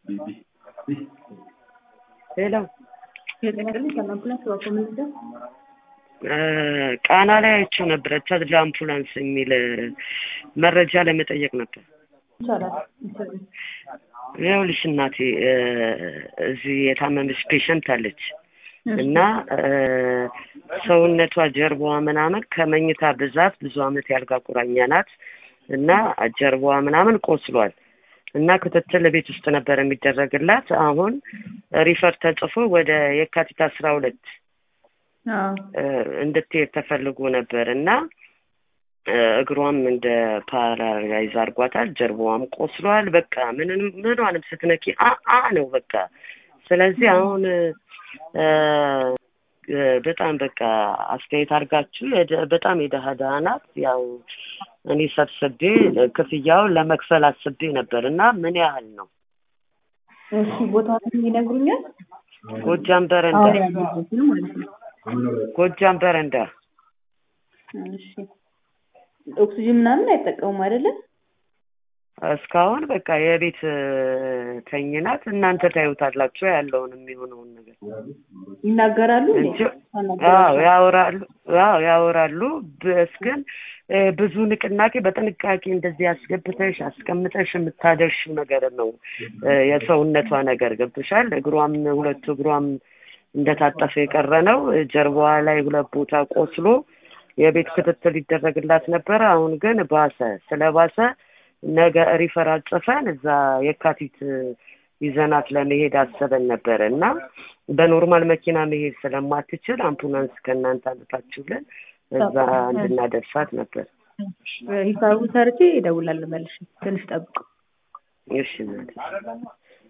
ሄሎ የጤና ክሊኒክ ከአምቡላንስ በኮሚኒቲ ቃና ላይ አይቼው ነበረ ተድላ አምቡላንስ የሚል መረጃ ለመጠየቅ ነበር። ይቻላል ይቻላል። ይኸውልሽ እናቴ እዚህ የታመመች ፔሸንት አለች እና ሰውነቷ ጀርባዋ ምናምን ከመኝታ ብዛት ብዙ አመት ያልጋ ቁራኛ ናት እና ጀርባዋ ምናምን ቆስሏል እና ክትትል ቤት ውስጥ ነበር የሚደረግላት። አሁን ሪፈር ተጽፎ ወደ የካቲት አስራ ሁለት እንድትሄድ ተፈልጎ ነበር እና እግሯም እንደ ፓራላይዝ አድርጓታል። ጀርባዋም ቆስሏል። በቃ ምንም ምኗንም ስትነኪ አ ነው በቃ። ስለዚህ አሁን በጣም በቃ አስተያየት አድርጋችሁ በጣም የደሃ ደሃ ናት። ያው እኔ ሰብስቤ ክፍያውን ለመክፈል አስቤ ነበር እና ምን ያህል ነው? እሺ ቦታውን ይነግሩኛል? ጎጃም በረንዳ አሁን ያሉበትን ማለት ነው። ጎጃም በረንዳ እሺ ኦክሲጅን ምናምን አይጠቀሙም አይደለም? እስካሁን በቃ የቤት ተኝናት እናንተ ታዩታላችሁ ያለውን የሚሆነውን ነገር ይናገራሉ እንዴ? እንጂ አዎ ያወራሉ አዎ ያወራሉ በስ ግን ብዙ ንቅናቄ በጥንቃቄ እንደዚህ አስገብተሽ አስቀምጠሽ የምታደርሽው ነገር ነው የሰውነቷ ነገር ገብቶሻል እግሯም ሁለቱ እግሯም እንደታጠፈ የቀረ ነው ጀርባዋ ላይ ሁለት ቦታ ቆስሎ የቤት ክትትል ይደረግላት ነበረ አሁን ግን ባሰ ስለባሰ ነገ ሪፈራል ጽፈን እዛ የካቲት ይዘናት ለመሄድ አሰበን ነበረ እና በኖርማል መኪና መሄድ ስለማትችል አምቡላንስ ከእናንተ አምጣችሁልን እዛ እንድናደርሳት ነበር። ሂሳቡ ሰርቼ እደውላለሁ መልሼ። ትንሽ ጠብቁ። እሺ እናቴ